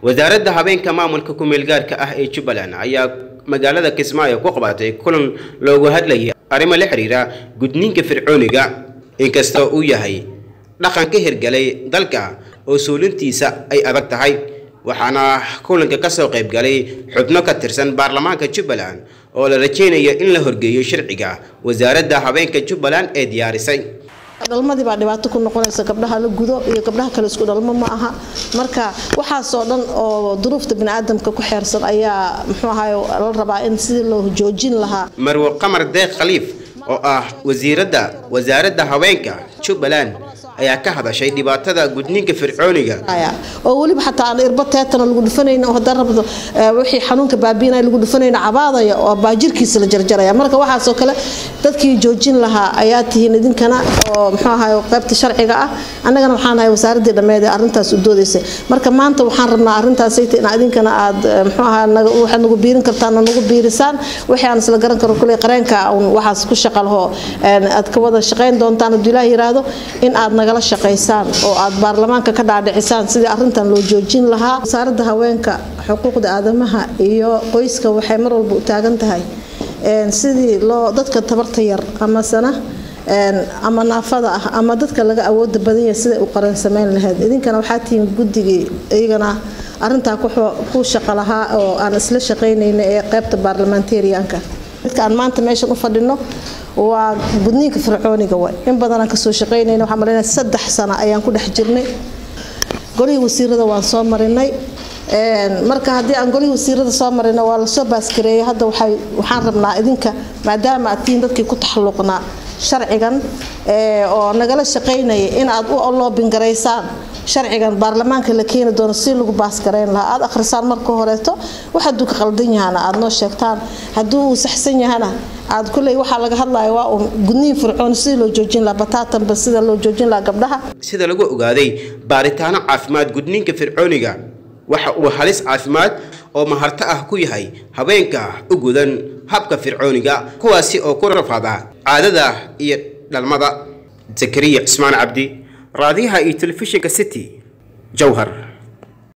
wasaaradda habeenka maamulka ku-meelgaarka ah ee jubbaland ayaa magaalada kismaayo ku qabatay kulan loogu hadlayay arrimo la xiriira gudniinka fircooniga inkastoo uu yahay dhaqan ka hirgalay dalka oo suulintiisa ay adag tahay waxaana kulanka ka soo qayb galay xubno ka tirsan baarlamaanka jubbaland oo la rajaynayo in la horgeeyo sharciga wasaaradda habeenka jubbaland ee diyaarisay dhalmadii baa dhibaato ku noqonaysa gabdhaha la gudo iyo gabdhaha kale isku dhalmo ma aha marka waxaasoo dhan oo duruufta biniaadamka ku xeersan ayaa muxuu ahaay la rabaa in sidii loo joojin lahaa marwo qamar deeq khaliif oo ah wasiiradda wasaaradda haweenka jubbaland ayaa ka hadashay dhibaatada gudniinka fircooniga oo weliba xataa aan irba teetana lagu dhufanayna oo haddaan rabdo wixii xanuunka baabiinaya lagu dhufanayna cabaadaya oo baajirkiisa la jarjaraya marka waxaasoo kale dadkii joojin lahaa ayaa tihiin idinkana oo muxuu ahaay qaybta sharciga ah annagana waxaan ahay wasaaradii dhammeed ee arrintaas u doodaysay marka maanta waxaan rabnaa arrintaasayta in idinkana aad muxuu ahaa waxaad nagu biirin kartaan oo nagu biirisaan wixii aan isla garan karo kuley qareenka waxaas ku shaqa laho aad ka wada shaqayn doontaan hadduu ilaah yiraahdo in aad nagala shaqaysaan oo aad baarlamaanka ka dhaadhicisaan sidii arrintan loo joojin lahaa wasaaradda haweenka xuquuqda aadamaha iyo qoyska waxay mar walba u taagan tahay sidii loo dadka tabarta yar amasana ama naafada ah ama dadka laga awooda badan yahay siday u qaran samayn lahayd idinkana waxaa tihiin guddigii iyagana arintaa ku shaqo lahaa oo aan isla shaqaynayna ee qaybta baarlamentarianka dadka aan maanta meeshan u fadhino waa gudniinka fircooniga way in badanaan kasoo shaqaynayna waxaan malaynaya saddex sano ayaan ku dhex jirnay golihii wasiirada waan soo marinay marka haddii aan golihii wasiirada soo marino waa lasoo baaskareeyay hadda waxaan rabnaa idinka maadaama aad tihiin dadkii ku taxalluqnaa sharcigan oo nagala shaqaynaya in aad u loobingaraysaan sharcigan baarlamaanka la keeni doono si lagu baaskarayn lahaa aad akhrisaan marka horeeto wax hadduu ka qaldan yahana aad noo sheegtaan hadduu uu saxsan yahana aad kuley waxaa laga hadlaya waa uun gudniin fircoon sidii loo joojin lahaa bataatanba sida loo joojin lahaa gabdhaha sida lagu ogaaday baaritaano caafimaad gudniinka fircooniga waxa uu halis caafimaad oo maharto ah ku yahay habeenka u gudan habka fircooniga kuwaasi oo ku rafaada caadada iyo dhalmada zakariya cismaan cabdi raadiyaha iyo telefishinka city jowhar